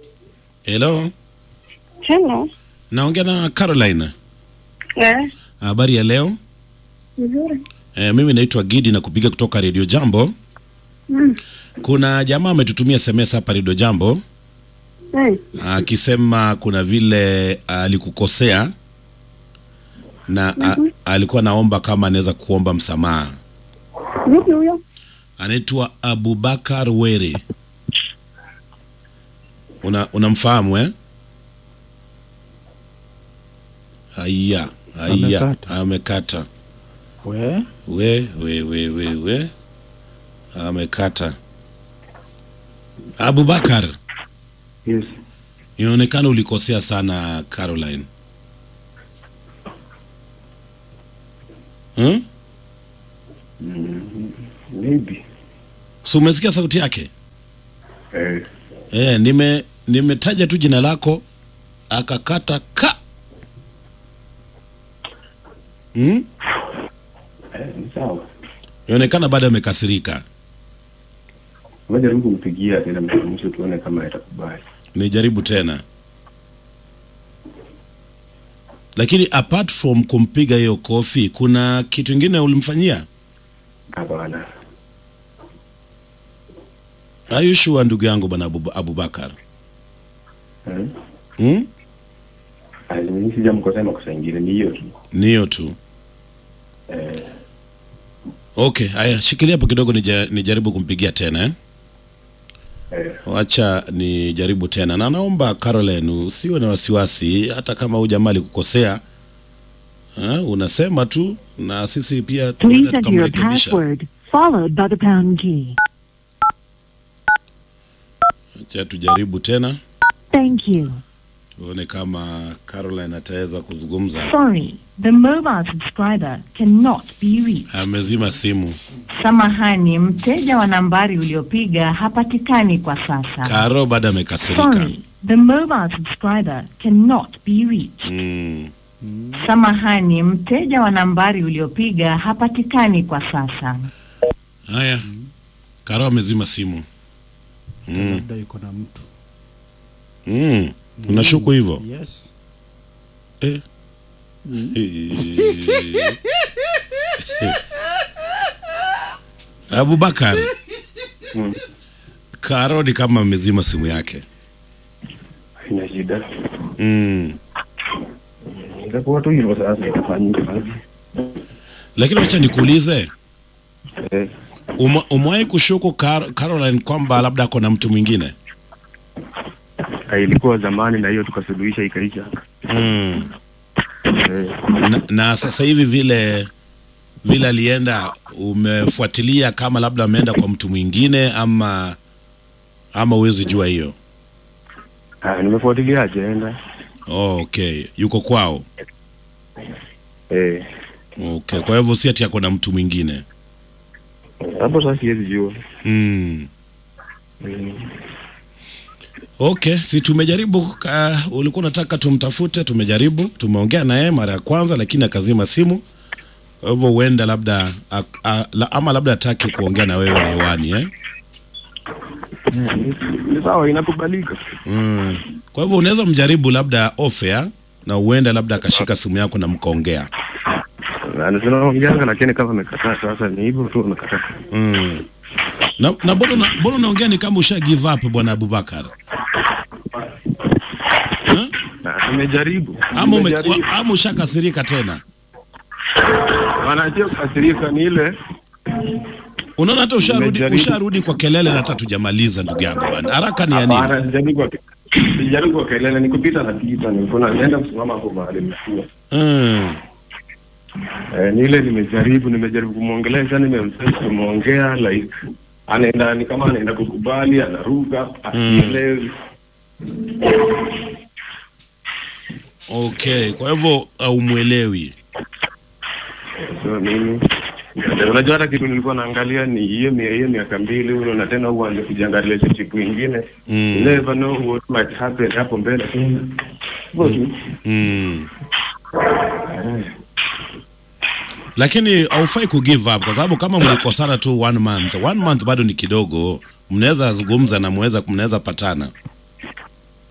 Hello, Hello. naongea na Caroline. Eh, Habari ya leo? nzuri. E, mimi naitwa Gidi na kupiga kutoka Radio Jambo. Mm. Kuna jamaa ametutumia SMS hapa Radio Jambo Eh, akisema kuna vile alikukosea na a, alikuwa naomba kama anaweza kuomba msamaha. vipi huyo? Anaitwa Abubakar Were. Una unamfahamu eh? Haya, haya, Amekata. amekata. We, We, we, we, we, we. Amekata. Abubakar, Yes. inaonekana ulikosea sana Caroline. Hmm? Maybe. So umesikia sauti yake? Eh, Eh, nime nimetaja tu jina lako akakata ka. Hmm? eh, ni sawa. Inaonekana bado amekasirika. Ngoja tu kumpigia tena mwisho tuone kama atakubali. Nijaribu tena. Lakini apart from kumpiga hiyo kofi, kuna kitu ingine ulimfanyia? Hapana. Are you sure ndugu yangu bwana Abu, Abubakar? Eh? Hmm? Mimi sijamkosea makosa ingine ni hiyo tu. Ni hiyo tu. Eh, Okay, haya shikilia hapo kidogo nija, nijaribu kumpigia tena eh? eh, Wacha nijaribu tena, na naomba Caroline usiwe na wasiwasi, hata kama huyu jamaa alikukosea ha, unasema tu na sisi pia Please tunaweza enter your tukamrekebisha. password, followed by the pound key. Acha tujaribu tena Thank you. tuone kama Caroline ataweza kuzungumza. Sorry, the mobile subscriber cannot be reached. Amezima simu. Samahani, mteja wa nambari uliopiga hapatikani kwa sasa. Karo bado amekasirika. Sorry, the mobile subscriber cannot be reached. Mm. Samahani, mteja wa nambari uliopiga hapatikani kwa sasa. Haya, Karo amezima simu. Mm. labda yuko na mtu. Mm. Unashuku hivyo? Yes. Eh. Abubakar, Mm. Karo ni kama amezima simu yake. Ina shida. Mm. Itakuwa tu hivyo sasa itafanyika basi. Lakini wacha nikuulize, Eh, ume- umewahi kushuku Car Caroline kwamba labda ako na mtu mwingine? ah, ilikuwa zamani na hiyo tukasuluhisha ikaisha. Mm. Eh, Na, na sasa hivi vile vile alienda, umefuatilia kama labda ameenda kwa mtu mwingine ama ama huwezi jua hiyo? ah, nimefuatilia ajenda. Oh, okay, yuko kwao. Eh, Okay, kwa hivyo si ati ako na mtu mwingine. hapo sasa siwezi jua. Mm. Mm. Okay, si tumejaribu uh, ulikuwa unataka tumtafute, tumejaribu, tumeongea na yeye mara ya kwanza lakini akazima simu. Kwa hivyo huenda labda a, a, la, ama labda hataki kuongea na wewe hewani eh? Ni sawa inakubalika. Mm. Kwa hivyo unaweza mjaribu labda off air na huenda labda akashika simu yako na mkaongea. Na tunaongeanga lakini kama amekataa sasa ni hivyo tu amekataa. Mm. Na, na mbona una- mbona unaongea ni kama usha give up bwana Abubakar? Huh? Na tumejaribu. Ama, ume, Tumejaribu. ama ushakasirika tena? Wanajua kukasirika ni ile Unaona hata usharudi Nimejaribu. usharudi kwa kelele na hata tujamaliza ndugu yangu bwana. Haraka ni ya nini? Hapana, sijaribu kwa sijaribu kwa kelele, ni kupita na pita, nilikuwa naenda kusimama hapo mahali nimekuwa. Mm. Eh, ni ile nimejaribu, nimejaribu kumwongelesha, nimemsema kumwongea like anaenda ni kama anaenda kukubali, anaruka, asielewi. Okay, kwa hivyo haumwelewi. So mimi unajua hata kitu nilikuwa naangalia ni hiyo mia hiyo miaka mbili huyo na tena uanze kujenga relationship ingine. Mm. You never know what might happen hapo mbele tena. Hivyo tu. Mm. Eh. Lakini haufai ku give up kwa sababu kama mlikosana tu one month, one month bado ni kidogo. Mnaweza zungumza na mweza mnaweza patana.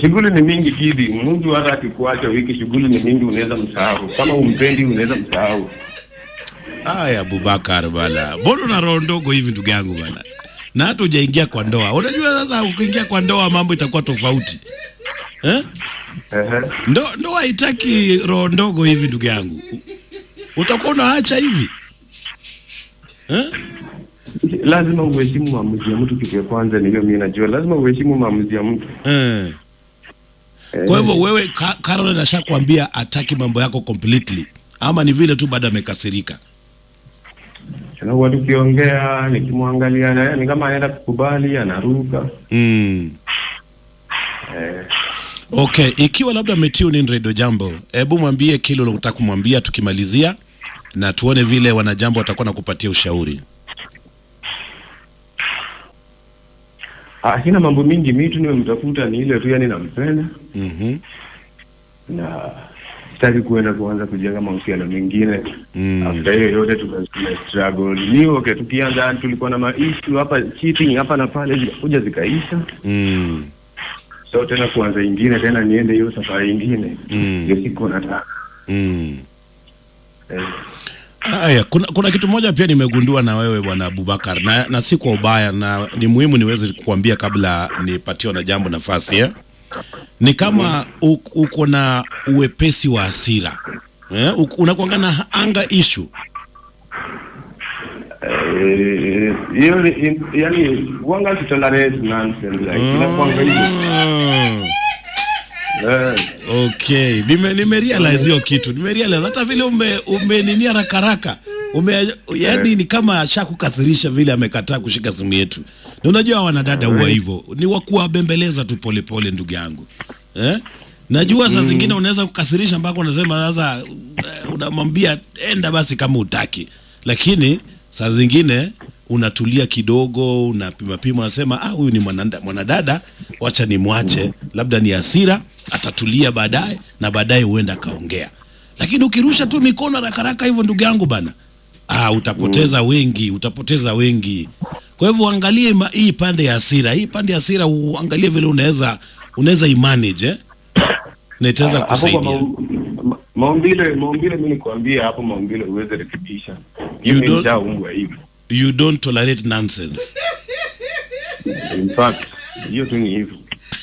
shughuli ni mingi kidi. Mtu hata akikuacha wiki, shughuli ni mingi, unaweza msahau. Kama umpendi, unaweza msahau. Aya, Abubakar bana, mbona una roho ndogo hivi ndugu yangu bana, na hata hujaingia kwa ndoa. Unajua sasa, ukiingia kwa ndoa mambo itakuwa tofauti eh? Ehe. Ndo, ndoa haitaki roho ndogo hivi ndugu yangu, utakuwa unaacha hivi eh? Lazima uheshimu maamuzi ya mtu. Kitu ya kwanza ni hiyo, mimi najua lazima uheshimu maamuzi ya mtu. Eh. Kwa hivyo wewe Ka- Caroline ashakwambia ataki mambo yako completely, ama ni vile tu bado amekasirika? Na huwa tukiongea, nikimwangalia naye ni kama anaenda kukubali, anaruka Mm. eh, Okay, ikiwa labda umetune in Radio Jambo, hebu mwambie kile unataka kumwambia tukimalizia, na tuone vile wanajambo watakuwa na kupatia ushauri. Ah, sina mambo mingi, mimi tu nimemtafuta ni ile tu, yani nampenda Mhm. na sitaki kuenda kuanza kujenga mahusiano mengine Mm. after hiyo yote tume tume struggle ni okay. Tukianza tulikuwa na maishu hapa cheating hapa na pale, zikakuja zikaisha, Mm. so tena kuanza ingine tena niende hiyo safari ingine Mm. ndio siku nataka Mm. eh. Haya, kuna, kuna kitu moja pia nimegundua na wewe bwana Abubakar na, na si kwa ubaya na ni muhimu niweze kukuambia kabla nipatiwe na jambo nafasi eh? Ni kama u- uko na uwepesi wa hasira eh? Uko- Unakuanga na anga issue Eh, hiyo ni- in- yani wanga to tolerate nonsense like inakuanga hivyo Mm. eh Okay, nime nime realize hiyo kitu. Nime realize hata vile ume umeninia haraka haraka. Ume yani ni kama ashakukasirisha vile amekataa kushika simu yetu. Na unajua wanadada huwa hivyo. Ni wa kuwabembeleza tu pole pole ndugu yangu. Eh? Najua saa zingine unaweza kukasirisha mpaka unasema sasa eh, unamwambia enda basi kama utaki. Lakini saa zingine unatulia kidogo, unapima pima, unasema ah, huyu ni mwananda- mwanadada, wacha nimwache, labda ni hasira, atatulia baadaye, na baadaye huenda akaongea. Lakini ukirusha tu mikono haraka haraka hivyo, ndugu yangu bana, ah, utapoteza wengi, utapoteza wengi. Kwa hivyo angalie ma- hii pande ya hasira, hii pande ya hasira uangalie vile unaweza unaweza imanage eh? na itaweza hapo kwa kusaidia. mau- ma- maumbile maumbile mimi nikwambia hapo maumbile uweze rekebisha You mimi don't- nishaumbwa hivyo You don't tolerate nonsense. in fact hiyo tu ni hivyo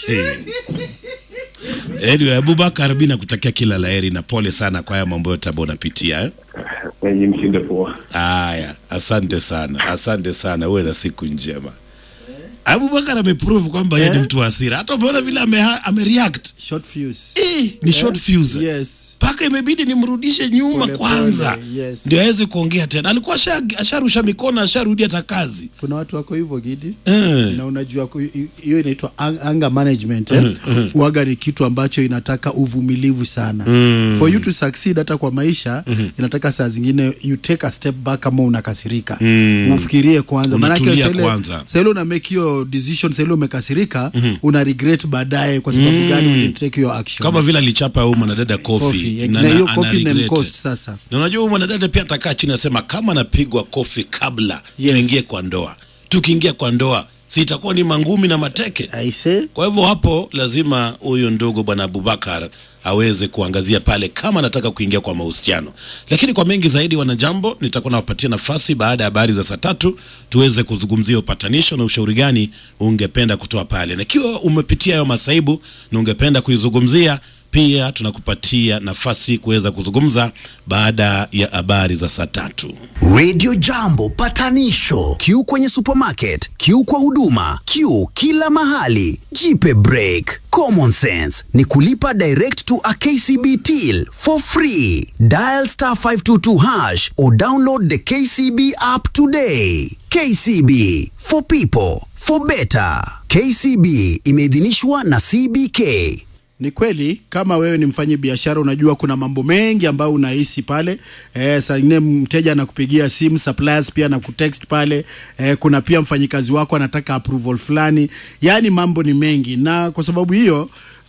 Anyway, Abubakar, mimi nakutakia kila laheri na pole sana kwa haya mambo yote ambayo unapitia eh? wenye mshinde poa Haya, asante sana, asante sana, uwe na siku njema. Abubakar ameprove kwamba yeye ni Eh? mtu wa hasira. Hata umeona vile ame, amereact short fuse eh, ni short fuse yes mpaka imebidi nimrudishe nyuma Pole kwanza pole, yes. ndio aweze kuongea tena. Alikuwa asha- asharusha mikono, asharudi hata kazi kuna watu wako hivyo gidi eh. na unajua ku- hi- hiyo inaitwa ang- anger management eh? Uwaga ni kitu ambacho inataka uvumilivu sana for you to succeed hata kwa maisha inataka saa zingine you take a step back kama unakasirika ufikirie kwanza Unatulia saa ile- kwanza. saa ile una make hiyo decision saa ile umekasirika una regret baadaye kwa sababu gani uli take your action Kama vile alichapa huyu mwanadada kofi Coffee. na hiyo kofi imemcost sasa Na unajua huyu mwanadada pia atakaa chini asema kama napigwa kofi kabla Yes. tuingie kwa ndoa, tukiingia kwa ndoa si itakuwa ni mangumi na mateke. aise Kwa hivyo hapo lazima huyu ndugu bwana Abubakar aweze kuangazia pale kama anataka kuingia kwa mahusiano. Lakini kwa mengi zaidi, wanajambo, nitakuwa nawapatia nafasi baada ya habari za saa tatu tuweze kuzungumzia upatanisho na ushauri gani ungependa kutoa pale, na ikiwa umepitia hayo masaibu na ungependa kuizungumzia pia tunakupatia nafasi kuweza kuzungumza baada ya habari za saa tatu. Radio Jambo patanisho. Q kwenye supermarket, Q kwa huduma, Q kila mahali. Jipe break. Common sense ni kulipa direct to a KCB till for free. Dial star 522 hash or download the KCB app today. KCB for people for better. KCB imeidhinishwa na CBK. Ni kweli kama wewe ni mfanyi biashara, unajua kuna mambo mengi ambayo unahisi pale. E, saa ingine mteja anakupigia simu, suppliers pia anakutext pale. E, kuna pia mfanyikazi wako anataka approval fulani, yaani mambo ni mengi, na kwa sababu hiyo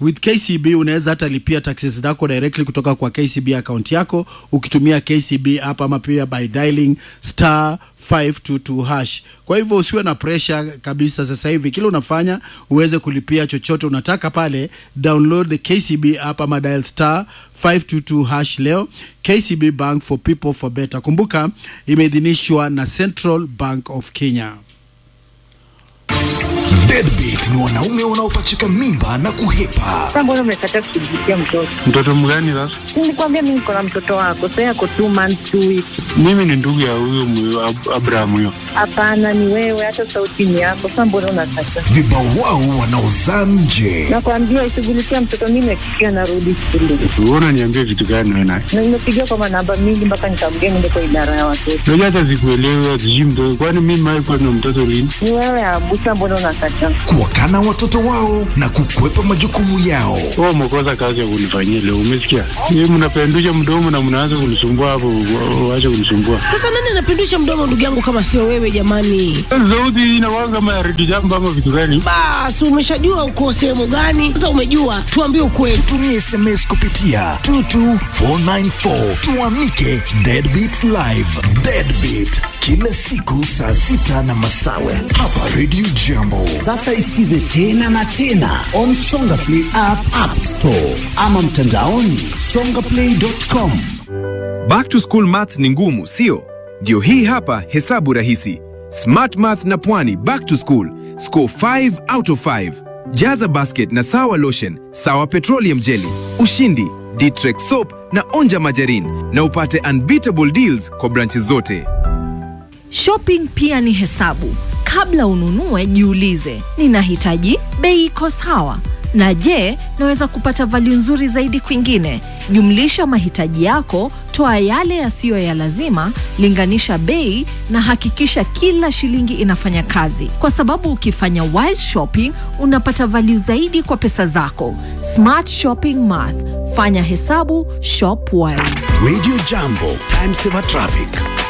with kcb unaweza hata lipia taxes zako directly kutoka kwa kcb account yako ukitumia kcb app ama pia by dialing star 522 hash kwa hivyo usiwe na pressure kabisa sasa hivi kile unafanya uweze kulipia chochote unataka pale download the kcb app ama dial star 522 hash leo kcb bank for people for better kumbuka imeidhinishwa na central bank of kenya Deadbeat ni wanaume wanaopachika mimba na kuhepa. Sasa mbona umekataa kushughulikia mtoto? Mtoto mgani sasa? Nilikwambia mimi niko na mtoto wako, sasa yako two months two weeks. Mimi ni ndugu ya huyo mwe- Ab- Abraham huyo. Hapana, ni wewe, hata sauti ni yako. Sasa mbona unakataa? Vibao wao wanaozaa nje. Nakwambia ishughulikia mtoto, mimi nakikia narudi shule Wewe unaniambia vitu gani wewe naye? na nimepigia kwa manamba mingi mpaka nikamgea niende kwa idara ya watoto. Unajua hata sikuelewi sijui mtoto. Kwani mimi mimi kwa na mtoto lini? Ni wewe Abusa, mbona unakataa? Kuwakana watoto wao na kukwepa majukumu yao. Wewe umekosa kazi ya kunifanyia leo, umesikia? Yeye mnapendusha mdomo na mnaanza kunisumbua hapo, wa- waache kunisumbua. Sasa nani anapindusha mdomo ndugu yangu kama sio wewe jamani? Sauti hii inakuwa kama ya redio jambo ama vitu gani? Basi umeshajua uko sehemu gani? Sasa umejua, tuambie ukweli. Tumie SMS kupitia 22494 tuamike Deadbeat Live. Deadbeat kila siku saa sita na masawe hapa Radio Jambo. Sasa isikize tena na tena on Songa Play app, app store ama mtandaoni songaplay.com. Back to school maths ni ngumu, sio? Ndio hii hapa hesabu rahisi. Smart Math na Pwani back to school. Score 5 out of 5. Jaza basket na sawa lotion, sawa petroleum jelly, ushindi, Ditrex soap na onja majarin na upate unbeatable deals kwa branches zote. Shopping pia ni hesabu. Kabla ununue, jiulize, ninahitaji bei iko sawa, na je, naweza kupata value nzuri zaidi kwingine? Jumlisha mahitaji yako, toa yale yasiyo ya lazima, linganisha bei na hakikisha kila shilingi inafanya kazi, kwa sababu ukifanya wise shopping unapata value zaidi kwa pesa zako. Smart shopping math, fanya hesabu, shop wise. Radio Jambo, time saver traffic.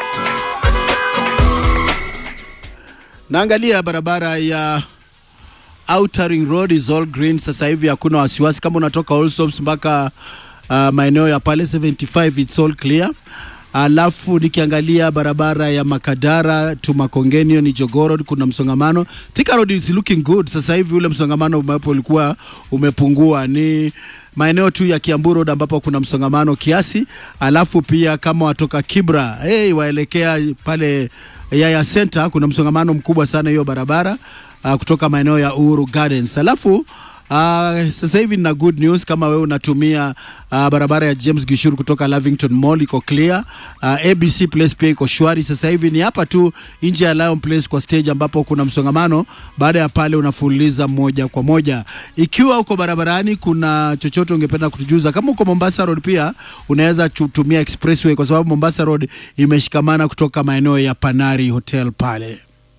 naangalia barabara ya Outer Ring Road is all green sasa hivi, hakuna wasiwasi. Kama unatoka Allsops mpaka uh, maeneo ya pale 75 it's all clear. Alafu nikiangalia barabara ya Makadara to Makongenio ni Jogoo Road, kuna msongamano. Thika Road is looking good sasa hivi, ule msongamano ambapo ulikuwa umepungua ni maeneo tu ya Kiambu Road ambapo kuna msongamano kiasi. Alafu pia kama watoka Kibra hey, waelekea pale Yaya Center kuna msongamano mkubwa sana hiyo barabara uh, kutoka maeneo ya Uhuru Gardens. Alafu Uh, sasa hivi nina good news kama wewe unatumia uh, barabara ya James Gishuru kutoka Lavington Mall iko clear. Uh, ABC Place pia iko shwari. Sasa hivi ni hapa tu nje ya Lion Place kwa stage ambapo kuna msongamano. Baada ya pale unafululiza moja kwa moja. Ikiwa uko barabarani, kuna chochote ungependa kutujuza, kama uko Mombasa Road pia unaweza kutumia expressway kwa sababu Mombasa Road imeshikamana kutoka maeneo ya Panari Hotel pale.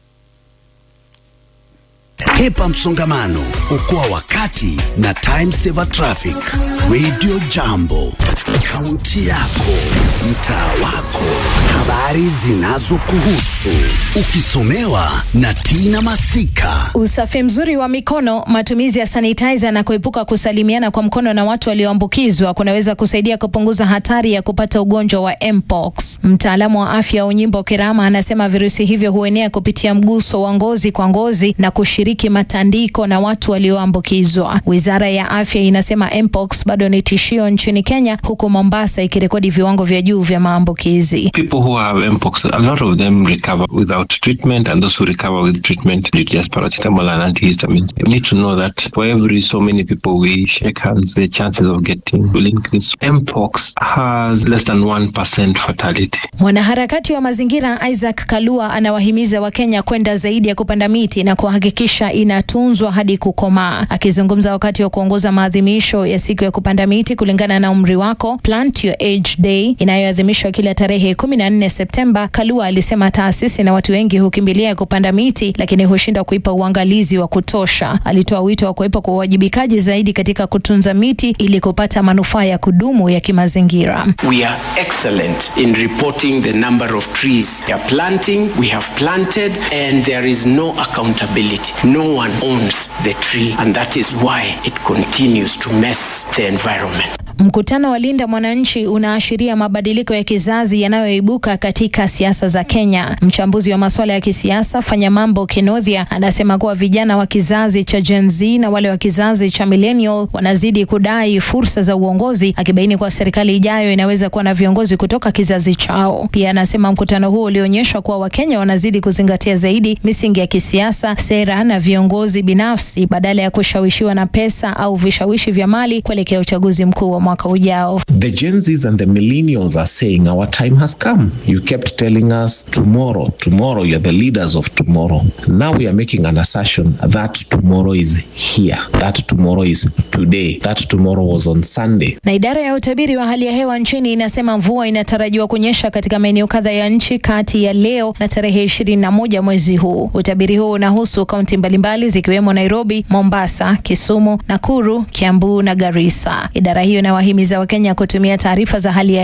Hepa msongamano, okoa wakati na time saver traffic. Radio Jambo, kaunti yako, mtaa wako, habari zinazokuhusu, ukisomewa na Tina Masika. Usafi mzuri wa mikono, matumizi ya sanitizer na kuepuka kusalimiana kwa mkono na watu walioambukizwa kunaweza kusaidia kupunguza hatari ya kupata ugonjwa wa mpox. Mtaalamu wa afya Unyimbo Kirama anasema virusi hivyo huenea kupitia mguso wa ngozi kwa ngozi na kushiriki matandiko na watu walioambukizwa. Wizara ya afya inasema mpox bado ni tishio nchini Kenya, huku Mombasa ikirekodi viwango vya juu vya maambukizi. People who have mpox, a lot of them recover without treatment, and those who recover with treatment need just paracetamol and antihistamines. You need to know that for every so many people we shake hands, the chances of getting will increase. Mpox has less than 1% fatality. Mwanaharakati wa mazingira Isaac Kalua anawahimiza Wakenya kwenda zaidi ya kupanda miti na kuhakikisha inatunzwa hadi kukomaa. Akizungumza wakati wa kuongoza maadhimisho ya siku ya kupanda kupanda miti kulingana na umri wako, Plant Your Age Day inayoadhimishwa kila tarehe 14 Septemba. Kalua alisema taasisi na watu wengi hukimbilia kupanda miti, lakini hushindwa kuipa uangalizi wa kutosha. Alitoa wito wa kuwepo kwa uwajibikaji zaidi katika kutunza miti ili kupata manufaa ya kudumu ya kimazingira. We are excellent in reporting the number of trees we are planting, we have planted, and there is no accountability. No one owns the tree, and that is why it continues to mess the environment. Mkutano wa Linda Mwananchi unaashiria mabadiliko ya kizazi yanayoibuka katika siasa za Kenya. Mchambuzi wa masuala ya kisiasa Fanya Mambo Kinodhia anasema kuwa vijana wa kizazi cha Gen Z na wale wa kizazi cha millennial wanazidi kudai fursa za uongozi, akibaini kuwa serikali ijayo inaweza kuwa na viongozi kutoka kizazi chao. Pia anasema mkutano huo ulionyesha kuwa Wakenya wanazidi kuzingatia zaidi misingi ya kisiasa, sera na viongozi binafsi badala ya kushawishiwa na pesa au vishawishi vya mali kuelekea uchaguzi mkuu wa mwaka ujao. The Gen Zs and the millennials are saying our time has come. You kept telling us tomorrow, tomorrow, you're the leaders of tomorrow. Now we are making an assertion that tomorrow is here, that tomorrow is today, that tomorrow was on Sunday. Na idara ya utabiri wa hali ya hewa nchini inasema mvua inatarajiwa kunyesha katika maeneo kadhaa ya nchi kati ya leo na tarehe ishirini na moja mwezi huu. Utabiri huu unahusu kaunti mbalimbali zikiwemo Nairobi, Mombasa, Kisumu, Nakuru, Kiambu na Garissa. Idara hiyo inawahimiza Wakenya kutumia taarifa za hali ya